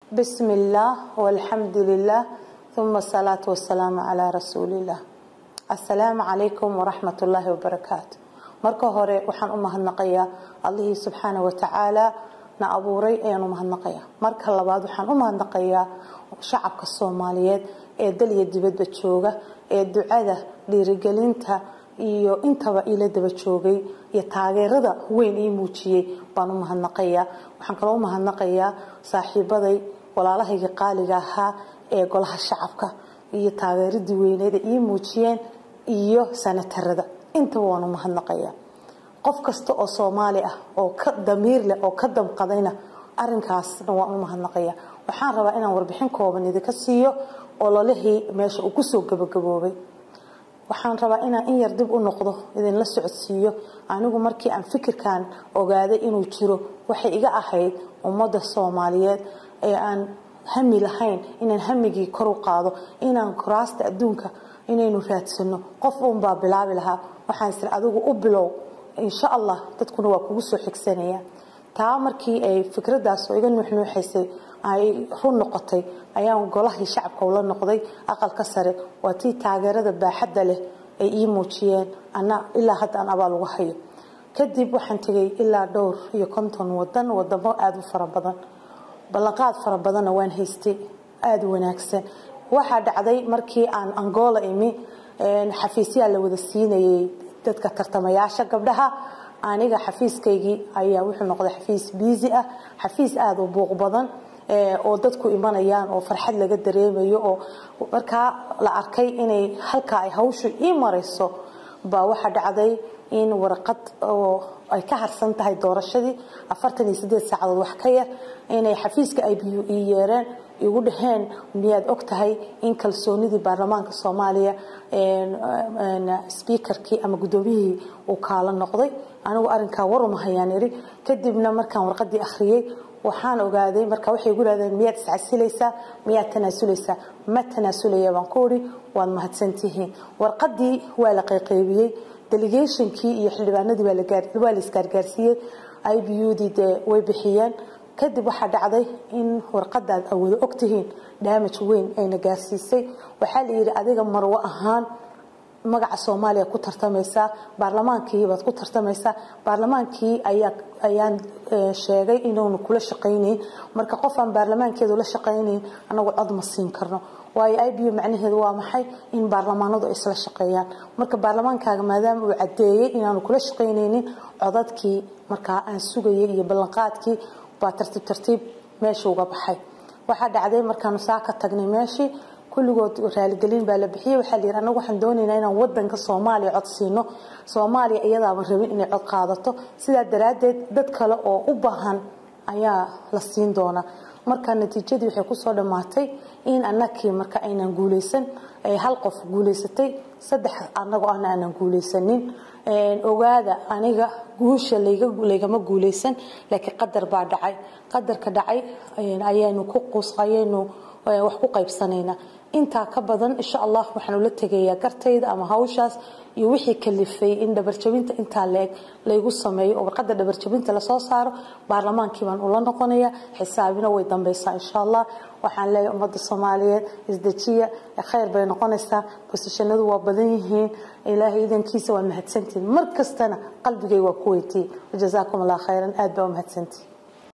بسم الله والحمد لله ثم الصلاة والسلام على رسول الله السلام عليكم ورحمة الله وبركاته marka hore waxaan u mahadnaqayaa allihii subxaana watacaala na abuuray ayaan u mahadnaqayaa marka labaad waxaan u mahadnaqayaa shacabka soomaaliyeed ee dal iyo dibadba jooga ee ducada dhiirigelinta iyo intaba ila daba joogay iyo taageerada weyn ii muujiyey baan u mahadnaqayaa waxaan kaloo u mahadnaqayaa saaxiibaday walaalahayga qaaliga ahaa ee golaha shacabka iyo taageeradii weyneed ee ii muujiyeen iyo sanatarada intaba waan u mahadnaqayaa qof kasta oo soomaali ah oo ka damiir leh oo ka damqadayna arinkaasna waan u mahadnaqayaa waxaan rabaa inaan warbixin kooban idinka siiyo ololihii meesha uu kusoo gabagaboobay waxaan rabaa inaan in yar dib u noqdo idinla socodsiiyo anigu markii aan fikirkan ogaaday inuu jiro waxay iga ahayd ummadda soomaaliyeed ee aan hami lahayn inaan hamigii kor u qaado inaan kuraasta adduunka inaynu raadsano qof uunbaa bilaabi lahaa waxaan isir adigu u bilow insha allah dadkuna waa kugu soo xigsanaya taa markii ay fikradaas oo iga nuuxnuuxaysay ay run noqotay ayaan golahii shacabka ula noqday aqalka sare waa tii taageerada baaxadda leh ay ii muujiyeen ana ilaa hadda aan abaal uga hayo kadib waxaan tegay ilaa dhowr iyo konton wadan wadamo aada u fara badan ballanqaad fara badanna waan haystay aada u wanaagsan waxaa dhacday markii aan angola imi xafiisyaa la wada siinayay dadka tartamayaasha gabdhaha aniga xafiiskaygii ayaa wuxuu noqday xafiis biisi ah xafiis aada u buuq badan oo dadku imanayaan oo farxad laga dareemayo oo markaa la arkay inay halkaa ay hawshu ii marayso baa waxaa dhacday in warqad oo ay ka harsan tahay doorashadii afartan iyo sideed saacadood wax ka yar inay xafiiska ay biyu ii yeereen igu dhaheen miyaad og tahay in kalsoonidii baarlamaanka soomaaliya sbiikarkii ama guddoomiyihii uu kaala noqday anigu arinkaa warumahayaan iri kadibna markaan warqadii akhriyey waxaan ogaaday marka waxay igu dhahdeen miyaad iscasilaysaa miyaad tanaasulaysaa ma tanaasulaya baan ku iri waad mahadsantihiin warqadii waa la qayqaybiyey delegationkii iyo xildhibaanadii waa la isgaargaarsiiyey i b u dii dee way bixiyeen kadib waxaa dhacday in warqadaad awoodo ogtihiin damage weyn ayna gaarsiisay waxaa la yidhi adiga marwo ahaan magaca soomaaliya ku tartamaysaa baarlamaankii baad ku tartamaysaa baarlamaankii ayaan sheegay inuunu kula shaqaynayn marka qof aan baarlamaankeedu la shaqaynayn anagu cod ma siin karno waayo i b u macnaheedu waa maxay in baarlamaanadu ay isla shaqeeyaan marka baarlamaankaaga maadaama uu cadeeyey inaanu kula shaqaynaynin codadkii markaa aan sugayay iyo ballanqaadkii baa tartiib tartiib meesha uga baxay waxaa dhacday markaanu saa ka tagnay meeshii kulligood raaligelin baa la bixiyey waxaa la yidhi anagu waxaan doonaynaa inaan wadanka soomaaliya cod siino soomaaliya iyadaaba rabin inay cod qaadato sidaa daraaddeed dad kale oo u baahan ayaa la siin doonaa marka natiijadii waxay kusoo dhammaatay in anakii marka aynan guuleysan hal qof guuleysatay saddex anagoo ahna aanan guuleysanin ogaada aniga guusha laygama guuleysan laakiin qadar baa dhacay qadarka dhacay ayaynu ku ayaynu wax ku qaybsanaynaa intaa ka badan insha allah waxaan ula tegayaa gartayda ama hawshaas iyo wixii kalifay in dhabarjabinta intaa leeg laygu sameeyo oo warqada dhabarjabinta lasoo saaro baarlamaankii baan ula noqonaya xisaabina way dambeysaa insha allah waxaan leeyahay ummadda soomaaliyeed isdejiya khayr bay noqonaysaa bosishanadu waa badan yihiin ilaahay idankiisa waa mahadsantihin mar kastana qalbigay waa ku weytiye wajazaakum allah khayran aad baa u mahadsantihin